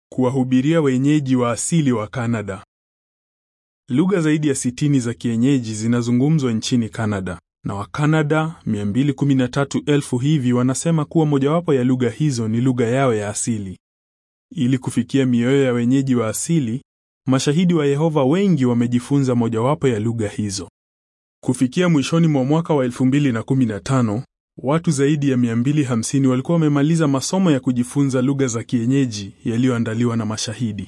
Kuwahubiria wenyeji wa asili wa Kanada. Lugha zaidi ya sitini za kienyeji zinazungumzwa nchini Kanada, na Wakanada 213,000 hivi wanasema kuwa mojawapo ya lugha hizo ni lugha yao ya asili. Ili kufikia mioyo ya wenyeji wa asili, mashahidi wa Yehova wengi wamejifunza mojawapo ya lugha hizo. Kufikia mwishoni mwa mwaka wa 2015, watu zaidi ya 250 walikuwa wamemaliza masomo ya kujifunza lugha za kienyeji yaliyoandaliwa na mashahidi.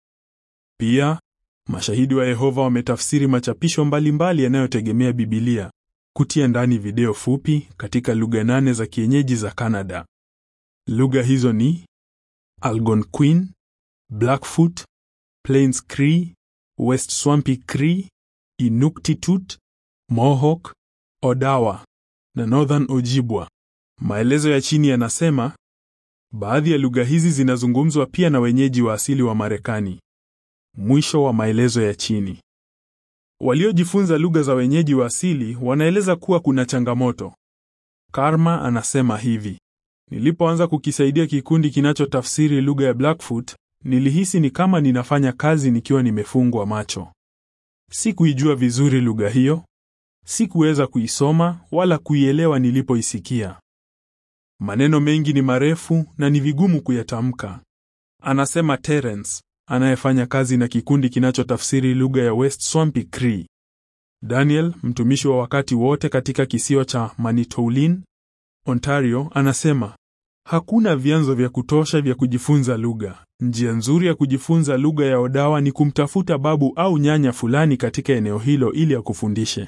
Pia, mashahidi wa Yehova wametafsiri machapisho mbalimbali yanayotegemea Biblia, kutia ndani video fupi katika lugha nane za kienyeji za Kanada. Lugha hizo ni Algonquin, Blackfoot, Plains Cree, West Swampy Cree, Inuktitut, Mohawk, Odawa na Northern Ojibwa. Maelezo ya chini yanasema baadhi ya lugha hizi zinazungumzwa pia na wenyeji wa asili wa Marekani. Mwisho wa maelezo ya chini. Waliojifunza lugha za wenyeji wa asili wanaeleza kuwa kuna changamoto. Karma anasema hivi: nilipoanza kukisaidia kikundi kinachotafsiri lugha ya Blackfoot, nilihisi ni kama ninafanya kazi nikiwa nimefungwa macho. Sikuijua vizuri lugha hiyo, sikuweza kuisoma wala kuielewa nilipoisikia. Maneno mengi ni marefu na ni vigumu kuyatamka, anasema Terence anayefanya kazi na kikundi kinachotafsiri lugha ya West Swampy Cree. Daniel, mtumishi wa wakati wote katika kisiwa cha Manitoulin, Ontario, anasema hakuna vyanzo vya kutosha vya kujifunza lugha. Njia nzuri ya kujifunza lugha ya Odawa ni kumtafuta babu au nyanya fulani katika eneo hilo ili akufundishe.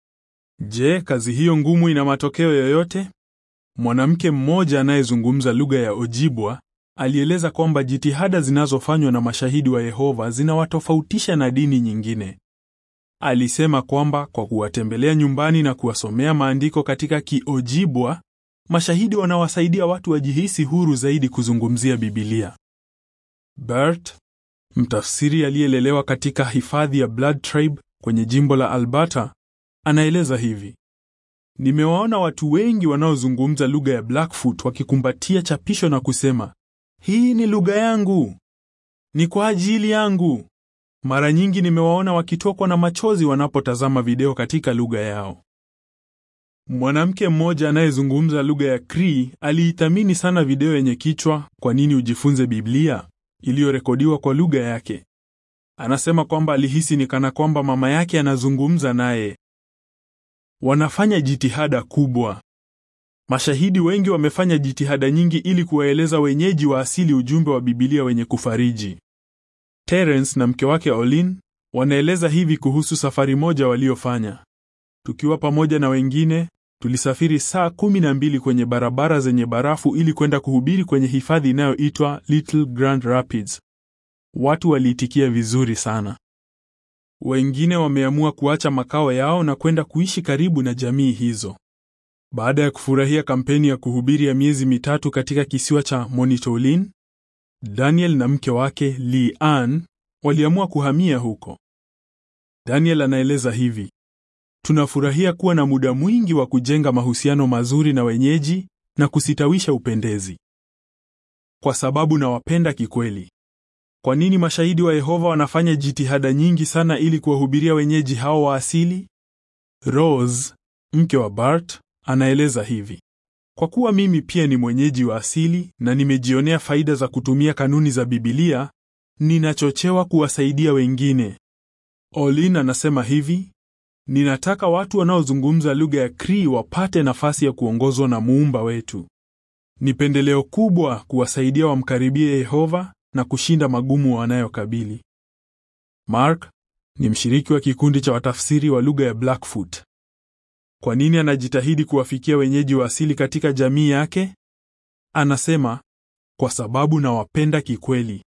Je, kazi hiyo ngumu ina matokeo yoyote? Mwanamke mmoja anayezungumza lugha ya Ojibwa alieleza kwamba jitihada zinazofanywa na mashahidi wa Yehova zinawatofautisha na dini nyingine. Alisema kwamba kwa kuwatembelea nyumbani na kuwasomea maandiko katika Kiojibwa, mashahidi wanawasaidia watu wajihisi huru zaidi kuzungumzia Biblia. Bert, mtafsiri aliyelelewa katika hifadhi ya Blood Tribe kwenye jimbo la Alberta, anaeleza hivi: Nimewaona watu wengi wanaozungumza lugha ya Blackfoot wakikumbatia chapisho na kusema, hii ni lugha yangu, ni kwa ajili yangu. Mara nyingi nimewaona wakitokwa na machozi wanapotazama video katika lugha yao. Mwanamke mmoja anayezungumza lugha ya Cree aliithamini sana video yenye kichwa kwa nini ujifunze Biblia, iliyorekodiwa kwa lugha yake. Anasema kwamba alihisi ni kana kwamba mama yake anazungumza naye. Wanafanya jitihada kubwa. Mashahidi wengi wamefanya jitihada nyingi ili kuwaeleza wenyeji wa asili ujumbe wa Biblia wenye kufariji. Terence na mke wake Olin wanaeleza hivi kuhusu safari moja waliofanya. Tukiwa pamoja na wengine, tulisafiri saa kumi na mbili kwenye barabara zenye barafu ili kwenda kuhubiri kwenye hifadhi inayoitwa Little Grand Rapids. Watu waliitikia vizuri sana. Wengine wameamua kuacha makao yao na kwenda kuishi karibu na jamii hizo. Baada ya kufurahia kampeni ya kuhubiri ya miezi mitatu katika kisiwa cha Manitoulin, Daniel na mke wake Lee Ann waliamua kuhamia huko. Daniel anaeleza hivi: tunafurahia kuwa na muda mwingi wa kujenga mahusiano mazuri na wenyeji na kusitawisha upendezi, kwa sababu nawapenda kikweli. Kwa nini mashahidi wa Yehova wanafanya jitihada nyingi sana ili kuwahubiria wenyeji hao wa asili? Rose, mke wa Bart, anaeleza hivi: kwa kuwa mimi pia ni mwenyeji wa asili na nimejionea faida za kutumia kanuni za Biblia, ninachochewa kuwasaidia wengine. Olin anasema hivi: ninataka watu wanaozungumza lugha ya Cree wapate nafasi ya kuongozwa na muumba wetu. Ni pendeleo kubwa kuwasaidia wamkaribie Yehova na kushinda magumu wanayokabili. Mark ni mshiriki wa kikundi cha watafsiri wa lugha ya Blackfoot. Kwa nini anajitahidi kuwafikia wenyeji wa asili katika jamii yake? Anasema, kwa sababu nawapenda kikweli.